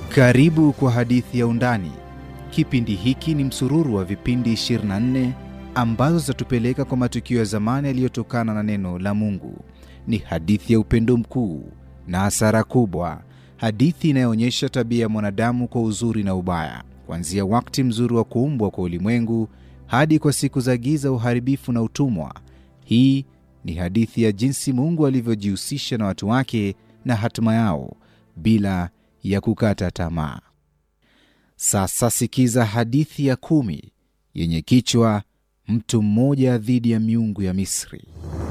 Karibu kwa hadithi ya Undani. Kipindi hiki ni msururu wa vipindi 24 ambazo zitatupeleka kwa matukio ya zamani yaliyotokana na neno la Mungu. Ni hadithi ya upendo mkuu na hasara kubwa, hadithi inayoonyesha tabia ya mwanadamu kwa uzuri na ubaya, kuanzia wakati mzuri wa kuumbwa kwa ulimwengu hadi kwa siku za giza, uharibifu na utumwa. Hii ni hadithi ya jinsi Mungu alivyojihusisha na watu wake na hatima yao bila ya kukata tamaa. Sasa sikiza hadithi ya kumi yenye kichwa mtu mmoja dhidi ya miungu ya Misri.